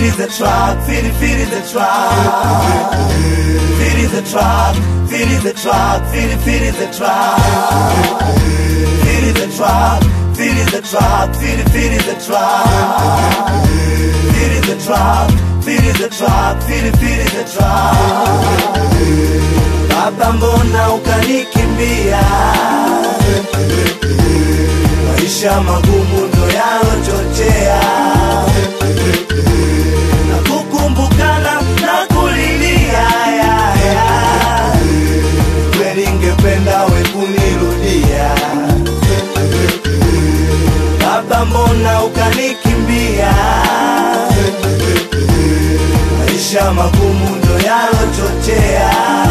is the track, fit it, fit is the track. Fit is the track, fit is the track, fit it, fit is the track. Fit is the track, fit is the track, fit it, fit is the track. Fit is the track, fit is the track, fit it, fit is the track. Baba, mbona ukanikimbia? Maisha magumu ndo yalochochea na kukumbukana na kulilia ya, ya. Kweli ngependa we kunirudia Baba, mbona ukanikimbia? Maisha magumu ndo yalochochea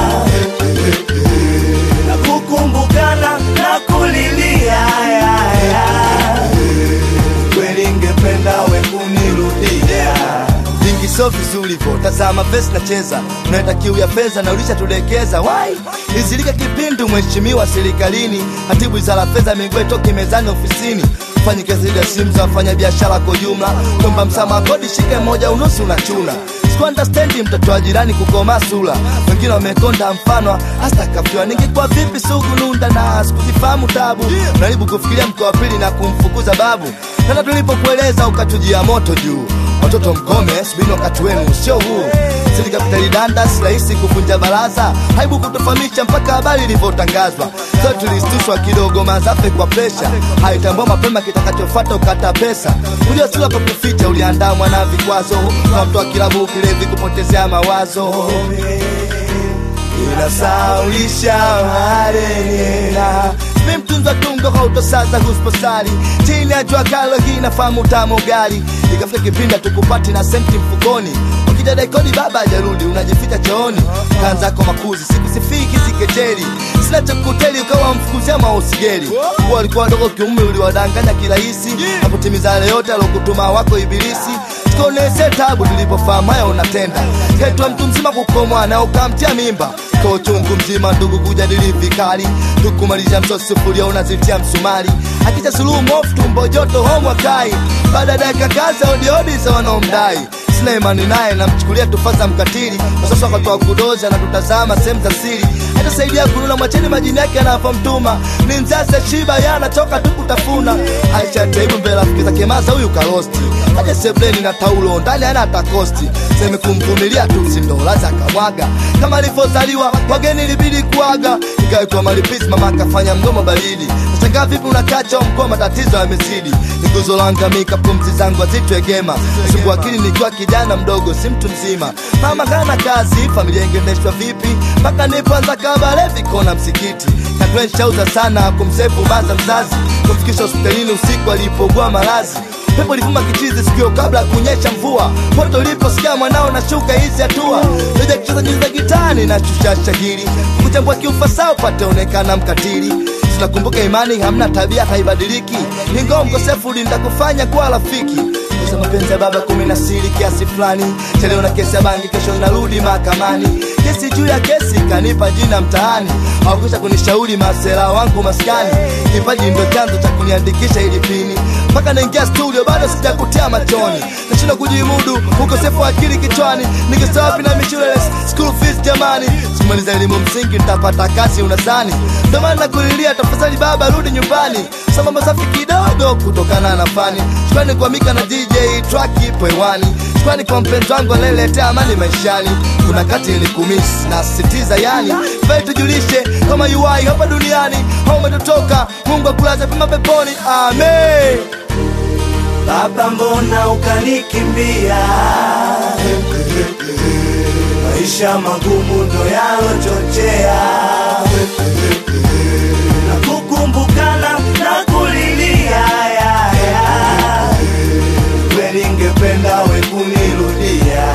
na kukumbukana na kulilia ya, ya. Kweli ngependa we kunirudia vingi sio vizuri vo tazama vesi nacheza unaenda kiu ya fedha na ulishatulekeza wai izilika kipindi mheshimiwa serikalini hatibu wizara fedha miguu toki mezani ofisini fanyi kazi ya simu za wafanya biashara kwa jumla kwamba msamaha kodi shike moja unusu unachuna sikuandastendi mtoto wa jirani kukoma sula wengine wamekonda mfano hasta kafiwa ningekuwa vipi sugu nunda na sikuzifahamu tabu unaribu kufikiria mko wa pili na kumfukuza babu tena tulipokueleza ukatujia moto juu watoto mkome subini wakati wenu sio huu sili kapitali danda si rahisi kuvunja baraza haibu kutofahamisha mpaka habari ilivyotangazwa so tulistushwa kidogo mazafe kwa presha haitambua mapema kitakachofata ukata pesa kujua sila kwa kuficha uliandamwa na vikwazo kwa mtu wa kilabu kilevi kupotezea mawazo inasaulisha marenena mi mtunzwa tungo hautosaza husposali chini ya jua kalo hii nafahamu tamu gari ikafika kipinda tukupati na senti mfukoni ukija daikodi baba ajarudi unajificha chooni kanzako makuzi sikusifiki sikejeli sina chakuteli ukawa mfukuzia mausigeli kuwa walikuwa wadogo kiume uliwadanganya kirahisi na kutimiza yale yote alokutuma wako ibilisi tukaonese tabu tulipofahamu haya unatenda ketwa mtu mzima kukomwa na ukamtia mimba kwa uchungu mzima ndugu kujadili vikali tukumalisha msosufuria unazitia msumari akija suluhu mofu tumbo joto homwa kai baada ya dakika kaza odiodi za wanaomdai sina imani naye namchukulia tufaza mkatili wasasa wakatoa kudoza na tutazama sehemu za siri hatasaidia kununa mwacheni majini yake anavomtuma ni nzase shiba yanatoka tu kutafuna aisha taibu mbele rafiki zake maza huyu karosti aje sebleni na taulo ndani ana hata kosti seme kumvumilia tu sindolaza akamwaga kama alivyozaliwa wageni ilibidi kuaga ikaitwa malipisi mama akafanya mgomo baridi nashangaa vipi unakacha mkoa matatizo yamezidi niguzo langamika pumzi zangu azitwegema subu akili nikiwa kijana mdogo si mtu mzima mama kana kazi familia ingendeshwa vipi mpaka nipoanza kabale vikona msikiti katwenshauza sana kumsefu baza mzazi kumfikisha hospitalini usiku alipogua malazi pepo lifuma kichizi sikio kabla ya kunyesha mvua poto uliposikia mwanao na shuka hizi hatua leja kucheza nyuzi za gitani na shusha shagiri kuchambua kiufasaa upate onekana mkatili tunakumbuka imani hamna tabia haibadiliki ingawa mkosefu nitakufanya kuwa rafiki Kuza mapenzi ya baba kumi na siri kiasi fulani cheleo na kesi ya bangi kesho narudi mahakamani kesi juu ya kesi kanipa jina mtaani hawakwisha kunishauri masela wangu maskani kipaji ndo chanzo cha kuniandikisha ili pini mpaka naingia studio bado sijakutia machoni nashindwa kujimudu ukosefu wa akili kichwani nikisawapi na mishule school fees jamani simaliza elimu msingi nitapata kazi unasani ndo maana nakulilia tafadhali baba rudi nyumbani sambamba safi kidogo kutokana na fani shukrani kwa mika na dj track ipo hewani shukrani kwa mpenzi wangu anayeletea amani maishani kuna kati ilikumisi na sisitiza yani fai tujulishe kama uai hapa duniani au umetotoka mungu akulaze pema peponi amen Baba, mbona ukanikimbia? Maisha magumu ndo yalochochea na kukumbukana na kulilia ya, ya. Kweli ngependa we kunirudia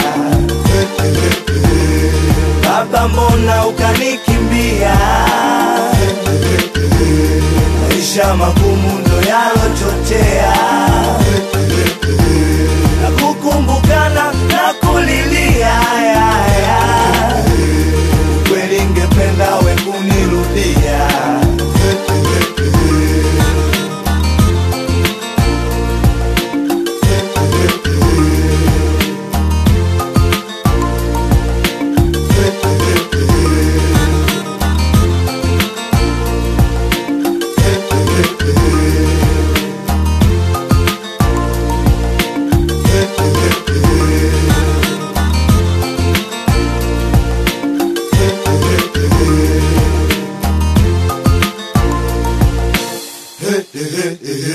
Baba, mbona ukanikimbia? Maisha magumu ndo yalochochea na kukumbukana na kulilia ya, ya. Kweli ngependa we kunirudia ehe, ehe.